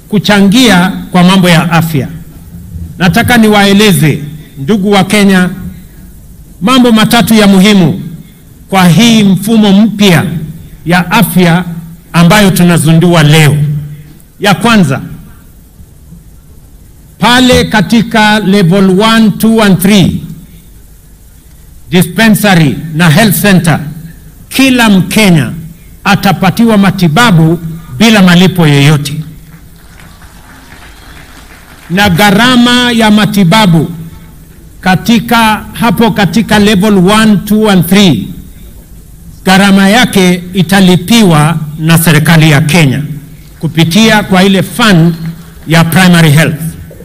kuchangia kwa mambo ya afya. Nataka niwaeleze ndugu wa Kenya mambo matatu ya muhimu kwa hii mfumo mpya ya afya ambayo tunazundua leo. Ya kwanza, pale katika level 1, 2 and 3 dispensary na health center, kila Mkenya atapatiwa matibabu bila malipo yoyote, na gharama ya matibabu katika hapo katika level 1, 2 and 3 gharama yake italipiwa na serikali ya Kenya kupitia kwa ile fund ya primary health.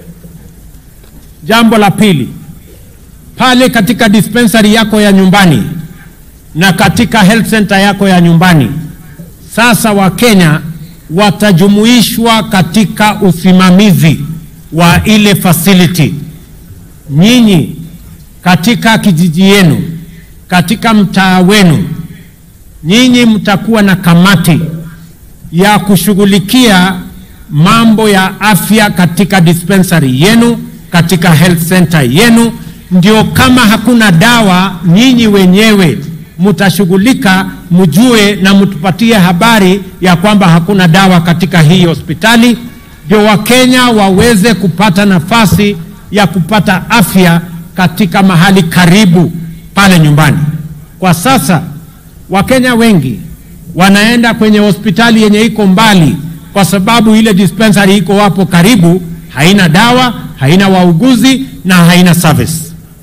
Jambo la pili, pale katika dispensary yako ya nyumbani na katika health center yako ya nyumbani, sasa Wakenya watajumuishwa katika usimamizi wa ile facility. Nyinyi katika kijiji yenu, katika mtaa wenu, nyinyi mtakuwa na kamati ya kushughulikia mambo ya afya katika dispensary yenu, katika health center yenu. Ndio kama hakuna dawa, nyinyi wenyewe mtashughulika, mjue na mtupatie habari ya kwamba hakuna dawa katika hii hospitali, ndio Wakenya waweze kupata nafasi ya kupata afya katika mahali karibu pale nyumbani. Kwa sasa Wakenya wengi wanaenda kwenye hospitali yenye iko mbali, kwa sababu ile dispensary iko hapo karibu, haina dawa, haina wauguzi na haina service.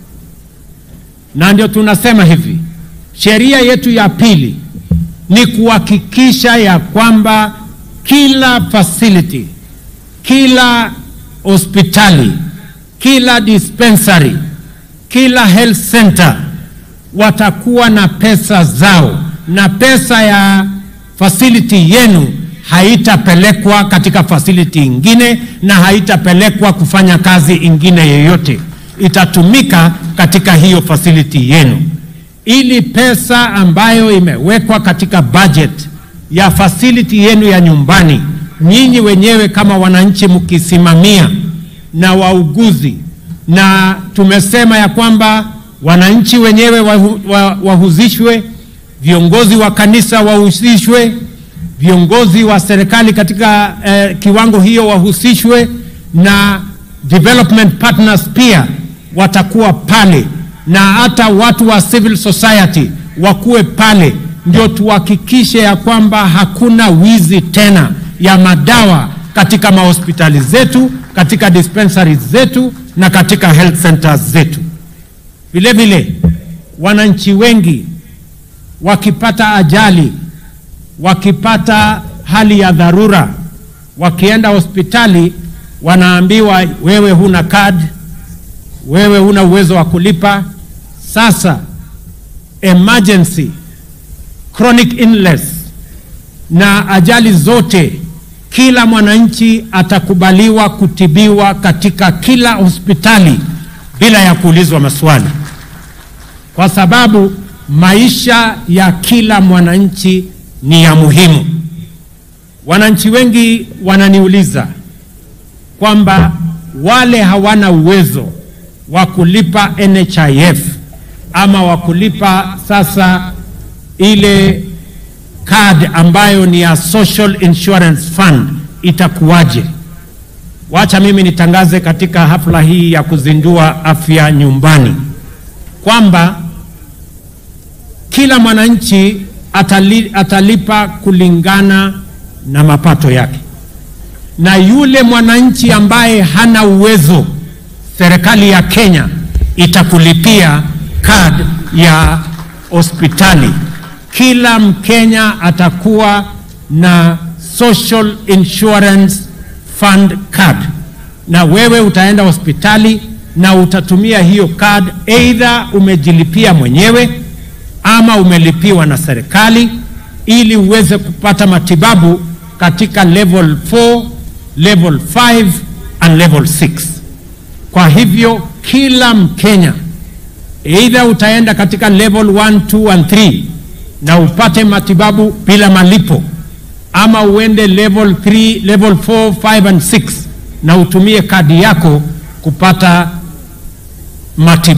Na ndio tunasema hivi, sheria yetu ya pili ni kuhakikisha ya kwamba kila facility, kila hospitali, kila dispensary, kila health center watakuwa na pesa zao na pesa ya facility yenu haitapelekwa katika facility ingine na haitapelekwa kufanya kazi ingine yoyote, itatumika katika hiyo facility yenu, ili pesa ambayo imewekwa katika budget ya facility yenu ya nyumbani, nyinyi wenyewe kama wananchi mkisimamia na wauguzi, na tumesema ya kwamba wananchi wenyewe wahu, wahusishwe viongozi wa kanisa wahusishwe, viongozi wa serikali katika eh, kiwango hiyo wahusishwe, na development partners pia watakuwa pale, na hata watu wa civil society wakuwe pale, ndio tuhakikishe ya kwamba hakuna wizi tena ya madawa katika mahospitali zetu, katika dispensaries zetu na katika health centers zetu. Vile vile wananchi wengi wakipata ajali, wakipata hali ya dharura, wakienda hospitali wanaambiwa wewe huna kadi, wewe huna uwezo wa kulipa. Sasa emergency, chronic illness na ajali zote, kila mwananchi atakubaliwa kutibiwa katika kila hospitali bila ya kuulizwa maswali, kwa sababu maisha ya kila mwananchi ni ya muhimu. Wananchi wengi wananiuliza kwamba wale hawana uwezo wa kulipa NHIF ama wa kulipa sasa ile card ambayo ni ya Social Insurance Fund itakuwaje? Wacha mimi nitangaze katika hafla hii ya kuzindua afya nyumbani kwamba kila mwananchi atali, atalipa kulingana na mapato yake, na yule mwananchi ambaye hana uwezo, serikali ya Kenya itakulipia kad ya hospitali. Kila Mkenya atakuwa na Social Insurance Fund card, na wewe utaenda hospitali na utatumia hiyo card, either umejilipia mwenyewe ama umelipiwa na serikali ili uweze kupata matibabu katika level 4, level 5 and level 6. Kwa hivyo kila Mkenya either utaenda katika level 1, 2 and 3 na upate matibabu bila malipo ama uende level 3, level 4, 5 and 6 na utumie kadi yako kupata matibabu.